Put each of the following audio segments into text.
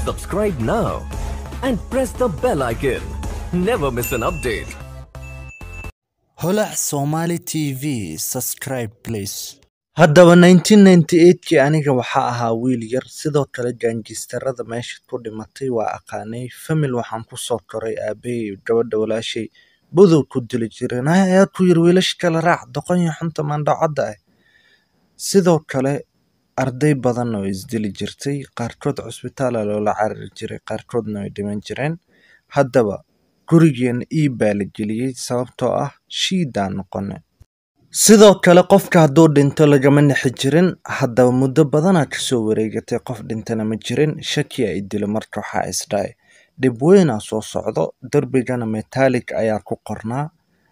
Subscribe now and press the bell icon. Never miss an update. holac somali tv subscribe please haddaba 1998kii aniga waxaa ahaa wiil yar sidoo kale gaangistarada meesha ku dhimatay waa aqaanay famil waxaan kusoo koray aabahey gabadha walaashay budow ku dili jireen ayaa ku yiri wiilasha kale raac doqon iyo xunta maandhacadda ah sidoo kale arday badan oo isdili jirtay qaarkood cusbitaala loola carari jiray qaarkoodna way dhiman jireen haddaba gurigeena ii baa la geliyey sababtoo ah shiidaan noqone sidoo kale qofka hadduu dhinto lagama nixi jirin haddaba muddo badanaa kasoo wareegatay qof dhintana ma jirin shaki a idilo marka waxaa isdhaay dhib weynaa soo socdo derbigana metallic ayaa ku qornaa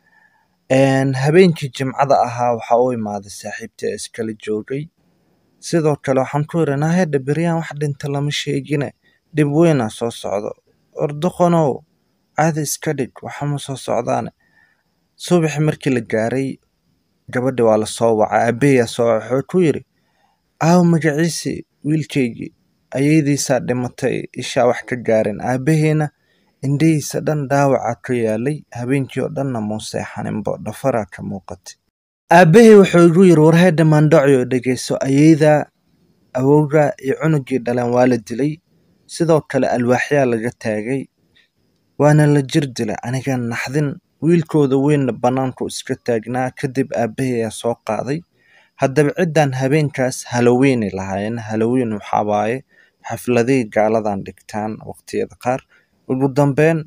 habeenkii jimcada ahaa waxaa u imaaday saaxiibtii iskala joogay sidoo kale waxaan ku yiri nahedha beryaan wax dhinta lama sheegine dhib weynaa soo socdo ordoqonow caadi iska dhig waxama soo socdaane subaxi markii la gaaray gabadhi waa lasoo wacay aabaheyaa soo waca wuxuu ku yiri aaw magaciisi wiilkaygii ayeydiisaa dhimatay ishaa wax ka gaareen aabaheena indhihiisa dhan dhaawacaa ka yaalay habeenkii oo dhanna muu seexaninbo dhafaraa ka muuqatay aabahey wuxuu igu yiri warheedha maandhaci oo dhegeyso ayeydaa awowga iyo cunugii dhaleen waa la dilay sidoo kale alwaaxyaa laga taagay waana la jir dilay aniga naxdin wiilkooda weynna bannaanku iska taagnaa kadib aabaheyaa soo qaaday haddaba ciddan habeenkaas haloweynay lahaayeen haloweyn waxaa waaye xafladihii gaaladan dhigtaan waqtiyada qaar ugu dambeyn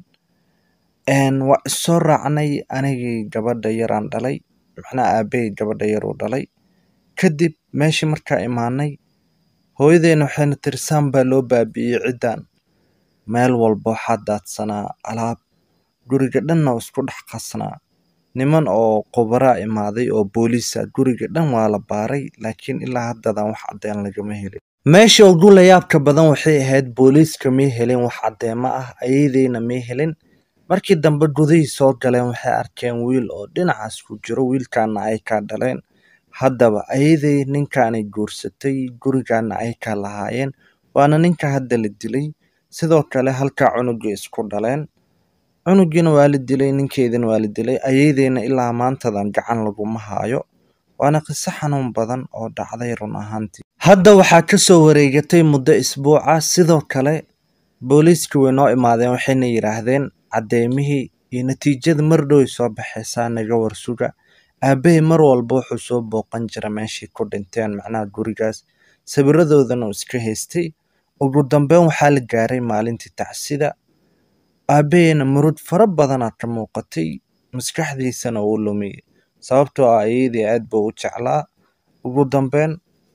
waa issoo raacnay anigii gabadha yaraan dhalay macnaha aabahey gabadha yaruu dhalay kadib meeshii markaa imaanay hooyadeena waxayna tiri saan baa loo baabi'iyey ciddan meel walba waxaa daadsanaa alaab guriga dhanna oo isku dhex qasnaa niman oo qubaraa imaaday oo booliisa guriga dhan waa la baaray laakiin ilaa haddadan wax caddeen lagama helin meesha ugu layaabka badan waxay ahayd booliiska may helin wax caddeemo ah ayadeyna may helin markii dambe gudihii soo galeen waxay arkeen wiil oo dhinacaas ku jiro wiilkaana ay kaa dhaleen haddaba ayaday ninkaanay guursatay gurigaana ay kaa lahaayeen waana ninka hadda la dilay sidoo kale halkaa cunugii isku dhaleen cunugiina waa la dilay ninkeedina waa la dilay ayadeyna ilaa maantadan gacan laguma haayo waana qiso xanuun badan oo dhacday run ahaantii hadda waxaa kasoo wareegatay muddo isbuuca sidoo kale booliiska way noo imaadeen waxayna yidhaahdeen caddeymihii iyo natiijada mar dhow ay soo baxaysaa naga warsuga aabahey mar walba wuxuu soo booqan jira meeshii ku dhinteen macnaha gurigaas sawiradoodana uu iska haystay ugu dambeyn waxaa la gaaray maalintii tacsida aabaheyna murud fara badanaa ka muuqatay maskaxdiisana uu lumiyey sababtoo ah ayadii aad buu u jeclaa ugu dambeyn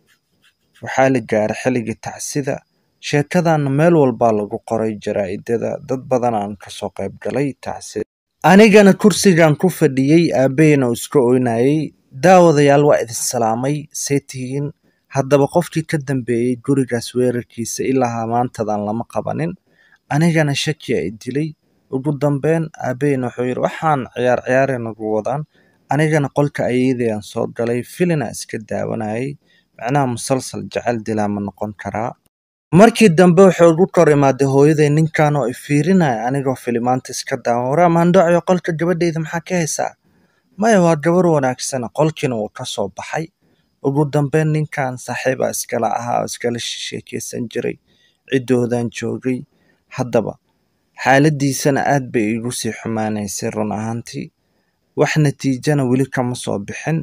waxaa la gaaray xilligii tacsida sheekadana meel walbaa lagu qoray jaraa'idada dad badan aan kasoo qayb galay tacsida anigana kursigan ku fadhiyey aabaheyna uu iska oynayey daawadayaal waa idin salaamay see tihiin haddaba qofkii ka dambeeyey gurigaas weerarkiisa ilaa maantadan lama qabanin anigana shaki ay dilay ugu dambeyn aabaheyna wuxuu yidhi waxaan ciyaar ciyaare nagu wadaan anigana qolka ayadayaan soo galay filina iska daawanayay macnaha musalsal jecel dilaa ma noqon karaa markii dambe wuxuu ugu kor imaaday hooyaday ninkan oo ifiirinaya anigoo filimaanta iska daawan waraa maandhaciyo qolka gabadheyda maxaa ka haysaa maya waa gabar wanaagsana qolkiina wuu ka soo baxay ugu dambeyn ninkan saaxiibaa iskala ahaa oo iskala sheekeysan jiray ciddoodan joogay haddaba xaaladiisana aad bay iigu sii xumaanaysay run ahaantii wax natiijana weli kama soo bixin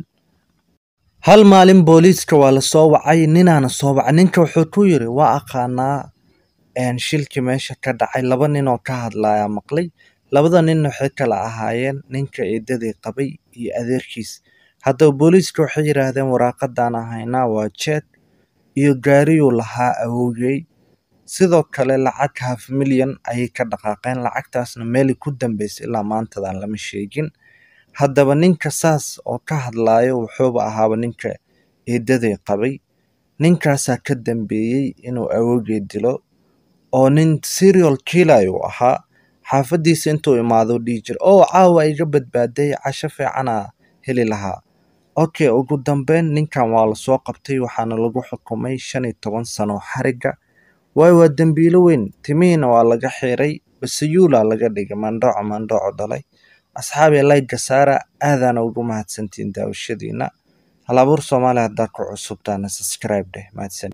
hal maalin booliiska waa lasoo wacay ninaana soo wacay ninka wuxuu ku yiri waa aqaanaa shilkii meesha ka dhacay laba nin oo ka hadlaya maqlay labada ninna waxay kala ahaayeen ninka eedadii qabay iyo adeerkiis haddaba booliiska waxay yidhaahdeen waraaqadaan ahaynaa waa jeed iyo gaariyuu lahaa awowgey sidoo kale lacag half milyan ayay ka dhaqaaqeen lacagtaasna meelay ku dambeysay ilaa maantadan lama sheegin haddaba ninka saas oo ka hadlaayo wuxuuba ahaaba ninka eedaday qabay ninkaasaa ka dambeeyey inuu awowgey dilo oo nin serial killer uu ahaa xaafadiisa intuu imaado dhihi jira oo caawa iga badbaaday casho fiicanaa heli lahaa okay ugu dambeyn ninkan waa lasoo qabtay waxaana lagu xukumay shan iyo toban sano xariga waayo waa dembiilo weyn timihiina waa laga xiray basayuulaa laga dhigay mandhooco mandhooco dhalay asxaabi layga saara aadaana ugu mahadsantiin daawashadiina halabuur soomaali haddaad ku cusubtaana subscribe dheh mahadsan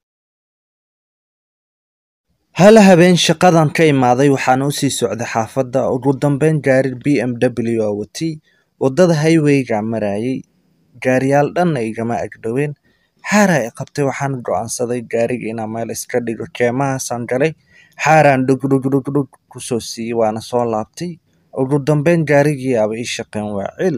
hal habeen shaqadan ka imaaday waxaan u sii socday xaafadda ugu dambeyn gaari b m w oo watay waddada highwayga marayay gaariyaal dhanna igama agdhoween xaara i qabtay waxaan go'aansaday gaariga inaan meel iska dhigo keemahaasaan galay xaaraan dhugdhugdhugdhug kusoo siiyey waana soo laabtay ugu dambeyn gaarigii aba ii shaqeen waa cil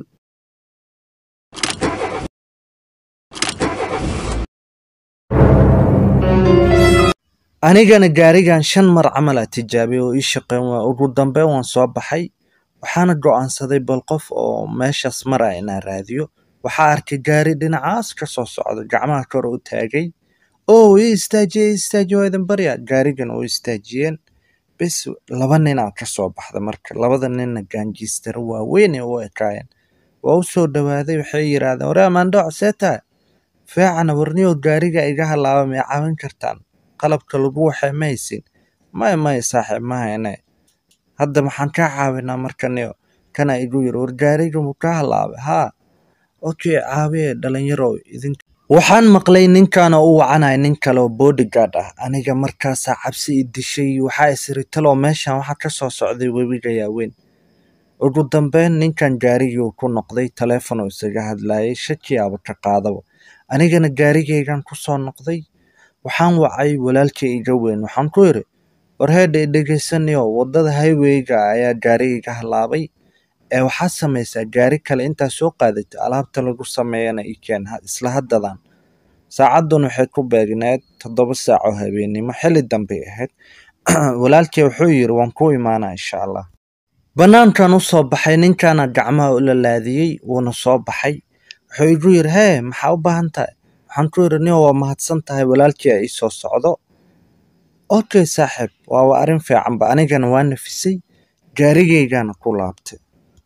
anigana gaarigan shan mar camal a tijaabiyay oo ii shaqeyn waa ugu dambeyn waan soo baxay waxaana go'aansaday bal qof oo meeshaas maraya inaan raadiyo waxaa arkay gaari dhinacaas ka soo socda gacmaha kor u taagay oo ii istaajiye ii istaajiye waa idin barya gaarigan oo istaajiyeen bes laba ninaa ka soo baxda marka labada ninna gaanjiistara waaweyn ee u ekaayeen waa u soo dhowaaday waxay yidhaahdeen waree maandhooc see tahay feecana warniyo gaariga iga halaaba may caawin kartaan qalabka lagu waxay ma haysin maya maya saaxiib ma hayne hadda maxaan kaa caawinaa markaniyo kana igu yiri war gaariga muu kaa halaabay haa okay caawiye dhalinyarow idin waxaan maqlay ninkan oo u wacanaya nin kale oo bodyguard ah aniga markaasaa cabsi i dishay waxaa isiri taloo meeshan waxaa ka soo socday webiga yaaweyn ugu dambeyn ninkan gaarigii ku noqday taleefon oo isaga hadlayay shakiyaaba ka qaadaba anigana gaarigaygan ku soo noqday waxaan wacay walaalkay iga weyn waxaan ku yidhi war heedha i dhegaysanayo waddada highwayga ayaa gaariga iga halaabay ee waxaad samaysaa gaari kale intaa soo qaadatay alaabta lagu sameeyana i keen isla haddadan saacaddan waxay ku beegneed toddoba saac oo habeennimo xilli dambay ahayd walaalkay wuxuu yidhi waan ku imaanaa insha allah bannaankan u soo baxay ninkaana gacmaha u lalaadiyey wuuna soo baxay wuxuu igu yidhi hee maxaa u baahan tahay waxaan ku yidhi nin waa mahadsan tahay walaalkii a ii soo socdo okay saaxiib waaba arrin fiicanba anigana waa nafisay gaarigaygana ku laabtay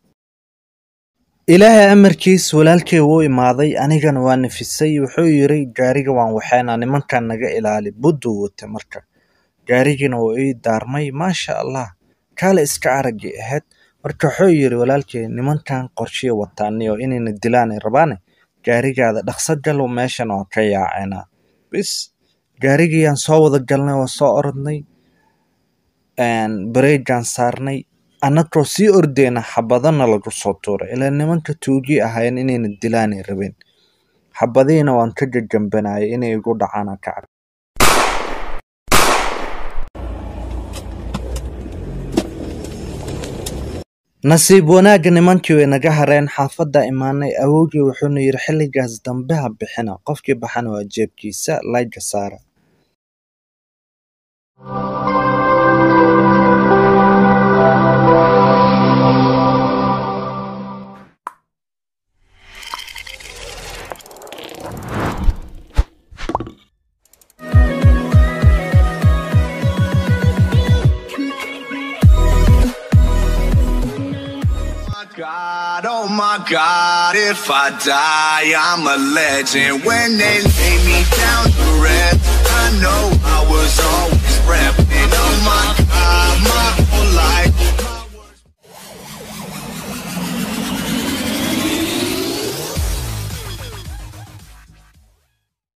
ilaahay amarkiis walaalkay wuu imaaday anigana waa nafisay wuxuu yidhi gaariga waan waxaynaa nimankan naga ilaali budduu watay marka gaarigiina wuu ii daarmay maasha allah kaale iska araggay ahayd marka wuxuu yidhi walaalkay nimankan qorshiya wataaniyo inayna dilaanay rabaane gaarigaada dhaqso galo meeshan oo ka yaacenaa bis gaarigiyaan soo wada galnay waa soo orodnay bareegaan saarnay annagoo sii ordeyna xabadana lagu soo tuuray ilaa nimanka tuugii ahaayeen inayna dilaanay rabeen xabadihiina waan ka gagambanayay inay igu dhacaan ka cab nasiib wanaagga nimankii way naga hareen xaafadda imaanay awowgii wuxuuna yidhi xilligaas dambe ha bixina qofkii baxana waa jeebkiisa layga saara God, oh my God, if I die, I'm a legend. When they lay me down to rest, I know I was always prepped.